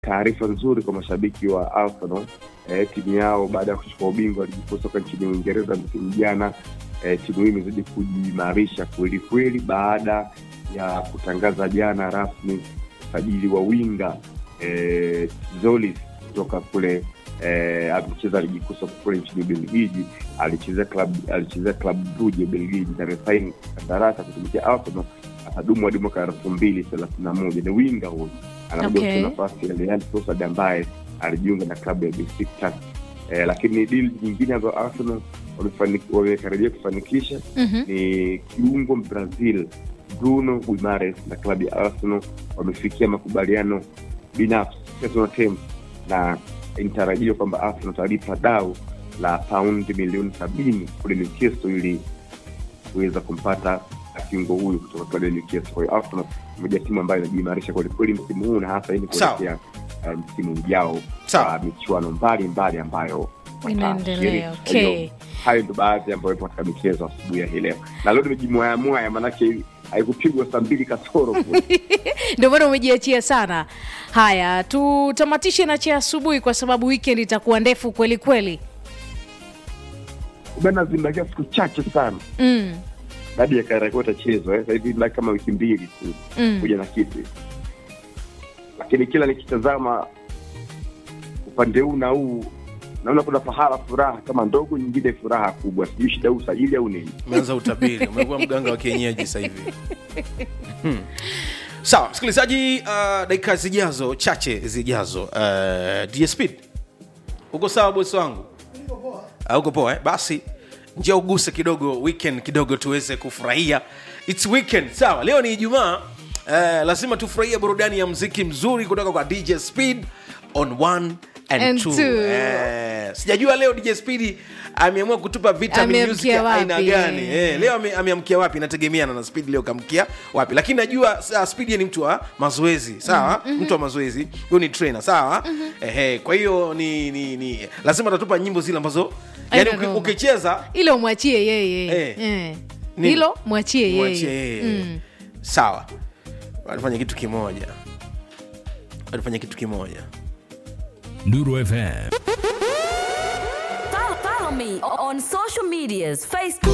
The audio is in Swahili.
taarifa nzuri kwa mashabiki wa Arsenal. Eh, timu yao baada ya kuchukua ubingwa ligi kuu soka nchini Uingereza msimu jana, eh, timu hii imezidi kujiimarisha kweli kweli baada ya kutangaza jana rasmi usajili wa winga eh, Zolis kutoka kule eh, amecheza ligi kuu soka kule nchini Ubelgiji, alichezea club alichezea club Brugge Ubelgiji na amesaini kandarasi kutumikia Arsenal atadumu hadi mwaka elfu mbili thelathini na moja. Ni winga huyu anakuja Okay. kucheza nafasi ya Leandro Trossard ambaye alijiunga na klabu ya Besiktas. Eh, lakini deal nyingine ambayo Arsenal wamefani- wamekaribia kufanikisha Mhm. ni kiungo Brazil Bruno Guimares na klabu ya Arsenal wamefikia makubaliano binafsi personal terms, na inatarajiwa kwamba Arsenal watalipa dau la paundi milioni sabini kule Newcastle ili kuweza kumpata kiungo huyu kutoka klabu ya Newcastle. Kwa hiyo Arsenal ni moja ya timu ambayo inajiimarisha kwelikweli msimu huu na hasa ili Sawa. kuelekea eh, msimu ujao Sawa. wa michuano mbalimbali ambayo Inaendelea, watashiriki. Kwa hiyo, okay. hayo ndo baadhi ambayo ipo katika michezo asubuhi ya hii leo, na leo nimejimwayamwaya, maanake haikupigwa saa mbili kasoro ndio maana umejiachia sana. Haya, tutamatishe na cha asubuhi kwa sababu weekend itakuwa ndefu kweli kweli. bana, zimebakia siku chache sana Mm, hadi ya Kariakoo itachezwa. eh. Sasa hivi baki kama wiki mbili tu mm. kuja na kitu, lakini kila nikitazama upande huu na huu naona kuna pahala furaha kama ndogo, nyingine furaha kubwa. Sijui shida huu usajili au nini. umeanza utabiri umekuwa mganga wa kienyeji sasa hivi Hmm. sawa msikilizaji uh, dakika zijazo chache zijazo uh, dsp uko sawa bosi wangu Ah, uko poa eh? basi njia uguse kidogo weekend kidogo tuweze kufurahia its weekend sawa leo ni ijumaa uh, lazima tufurahie burudani ya mziki mzuri kutoka kwa dj speed on one and, And two. two. Eh, sijajua leo dj speed ameamua kutupa vitamin Ameamkia music ya aina wapi, gani eh. eh, leo ame- ameamkia wapi inategemeana na speed leo kamkia wapi lakini najua uh, speed ni mtu wa mazoezi sawa mtu wa mazoezi huyo ni trainer sawa Ehe, kwa hiyo ni, ni, ni lazima atatupa nyimbo zile ambazo yani Aina uki- noma. ukicheza Ilo mwachie yeye Eh. eh. Nini? Hilo mwachie mwachie yeye yeye Mm. sawa alifanya kitu kimoja alifanya kitu kimoja Nuru FM. Follow, follow me on social medias Facebook.